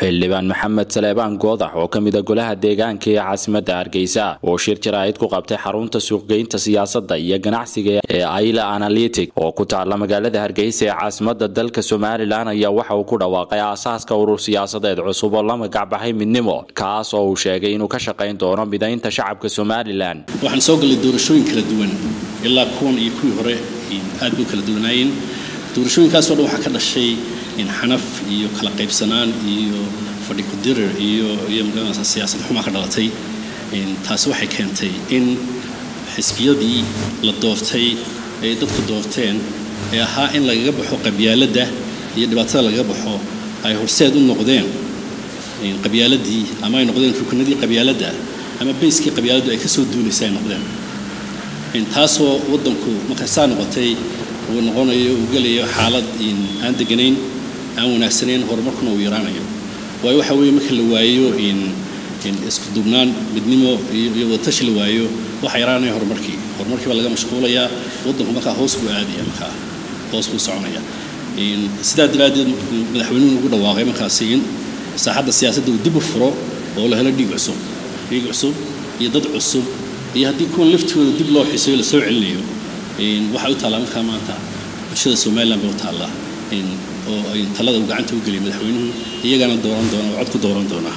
xildhibaan maxamed saleebaan goodax oo ka mid a golaha deegaanka ee caasimadda hargeysa oo shir jaraa'id ku qabtay xarunta suuqgeynta siyaasadda iyo ganacsiga ee aila analytic oo ku taalla magaalada hargeysa ee caasimadda dalka somalilan ayaa waxa uu ku dhawaaqay aasaaska urur siyaasadeed cusub oo la magacbaxay midnimo kaas oo uu sheegay inuu ka shaqayn doono midaynta shacabka somalilan waxaan soo gallay doorashooyin kala duwan ilaa kuwan iyo kuwii hore aad bay u kala duwanaayeen doorashooyinkaasoo dhan waxaa ka dhashay xanaf iyo kala qaybsanaan iyo fadhi kudirir iyo iyo magaranaysa siyaasad xumaa ka dhalatay taasi waxay keentay in xisbiyadii la doortay ee dadku doorteen ee ahaa in lagaga baxo qabyaaladda iyo dhibaatada lagaga baxo ay horseed u noqdeen qabyaaladii ama ay noqdeen rukunadii qabyaaladda ama bayskii qabyaaladdu ay ka soo duulaysa ay noqdeen taasoo waddanku markay saa noqotay uu noqonayo uu gelayo xaalad aan deganayn aan wanaagsanayn horumarkuna uu yaraanayo waayo waxa weeye marka la waayo isku duubnaan midnimo iyo wadatashi la waayo waxa yaraanaya horumarkii horumarkii baa laga mashquulayaa waddanku markaa hoos buu aadaya markaa hoos buu soconaya sidaa daraaddeed madaxweynuhu ugu dhawaaqay markaasi in saaxadda siyaasadda uu dib u furo oo la helo dhiig cusub dhiig cusub iyo dad cusub iyo haddii kuwan laftooda dib loo xiiseeyo lasoo celinayo waxay u taallaa markaa maanta bulshada somalilan bay u taallaa oo ay talada uu gacanta u geliyay madaxweynuhu iyagana dooran doona oo cod ku dooran doona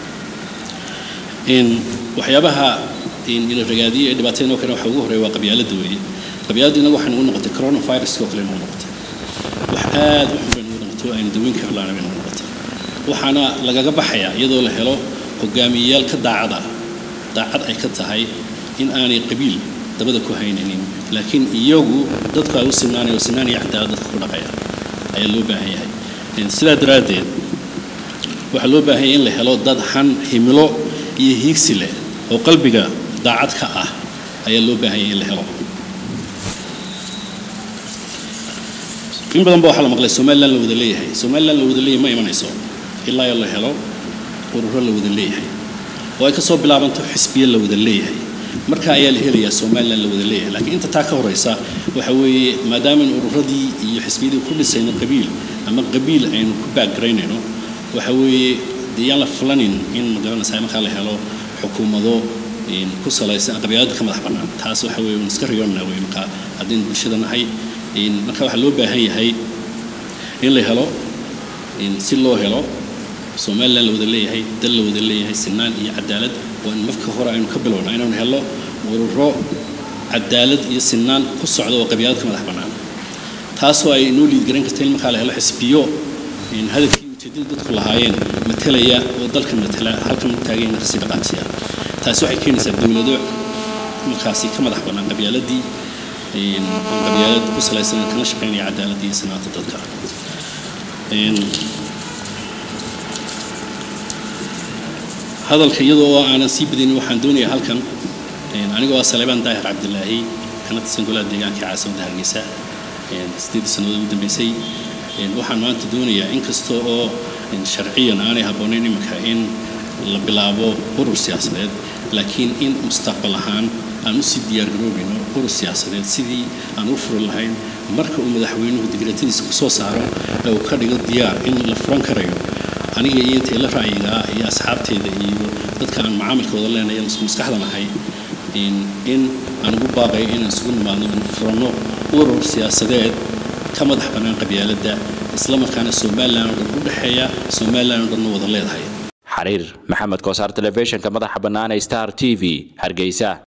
waxyaabaha ila ragaadiyay ee dhibaatada noo kale waxa ugu horeeya waa qabyaaladda weeye qabyaaladda inagu waxay nagu noqotay coronaviruska oo kale nagu noqotay wax aad u xun bay nagu noqotay oo aynu daweyn kara laana bay nagu noqotay waxaana lagaga baxayaa iyadoo la helo hogaamiyeyaal ka daacada daacad ay ka tahay in aanay qabiil dabada ku haynaynin laakiin iyagu dadku ay u sinaanay oo sinaanaya cadaalad dadka ku dhaqaya ayaa loo baahan yahay sidaa daraaddeed waxaa loo baahan yahay in la helo dad han himilo iyo hiigsi leh oo qalbiga daacad ka ah ayaa loo baahan yahay in la helo in badan ba waxaa la maqlay somalilan la wada leeyahay somalilan la wada leeyahay ma imanayso ilaa la helo ururo la wada leeyahay oo ay ka soo bilaabanto xisbiye la wada leeyahay marka ayaa la helayaa somalilan la wada leeyahay laakiin inta taa ka horeysa waxa weeye maadaamaaynu ururadii iyo xisbiyadii ku dhisayno qabiil ama qabiil aynu ku baagaraynayno waxa weeye dee yaan la fulanin in magaranaysa markaa la helo xukuumado ku salaysan qabyaalada ka madax bannaan taas waxa weeye waan iska riyoonnaa wey markaa haddaynu bulshada nahay marka waxaa loo baahan yahay in la helo si loo helo somalilan la wada leeyahay dal la wada leeyahay sinaan iyo cadaalad waa in marka hore aynu ka bilowna inaynu helno ururo cadaalad iyo sinaan ku socda oo qabyaalad ka madax bannaan taasoo ay noo liidgaran karta in markaa la helo xisbiyo hadafkii ujeedada dadku lahaayeen matalaya oo dalka matala halkan taageen kasii dhaqaaqsiya taasi waxay keenaysaa dowlado markaasi ka madax bannaan qabyaaladii oo qabyaalad ku salaysan kana shaqaynaya cadaaladii iyo sinaanta dadka hadalka iyadoo oo aanan sii badinin waxaan doonayaa halkan anigoo ah saleebaan daahir cabdilaahi kana tirsan golaha deegaanka caasimadda hargeysa sideedii sannadood ugu dambeysay waxaan maanta doonayaa inkasta oo sharciyan aanay habboonayn iminka in la bilaabo urur siyaasadeed laakiin in mustaqbal ahaan aan usii diyaargaroobayno urur siyaasadeed sidii aan u furi lahayn marka uu madaxweynuhu digreetadiisa ku soo saaro ee uu ka dhigo diyaar in la furan karayo aniga iyo intay la ra'yigaa iyo asxaabteeda iyo dadka aan macaamilkooda leenahay isku maskaxda nahay in aan ugu baaqayo inaan isugu nimaadno in furanno urur siyaasadeed ka madax bannaan qabyaaladda isla markaana somalilan oo dhan u dhexeeya somalilan oo dhanna wada leedahay xariir maxamed koosaar telefishinka madaxa bannaan ee star t v hargeysa